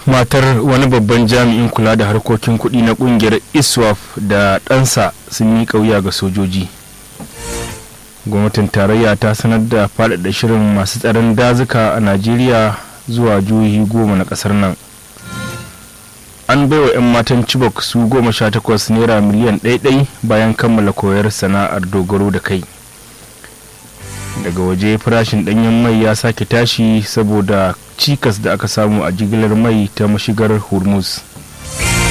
matar wani babban jami'in kula da harkokin kuɗi na ƙungiyar iswaf da ɗansa sun miƙa wuya ga sojoji gwamnatin tarayya ta sanar da faɗaɗa shirin masu tsaron dazuka a najeriya zuwa jihohi goma na ƙasar nan an baiwa 'yan matan chibok su goma sha takwas naira miliyan ɗaiɗai bayan kammala koyar sana'ar dogaro da kai daga waje farashin ɗanyen mai ya sake tashi saboda cikas da aka samu a jigilar mai ta mashigar hormuz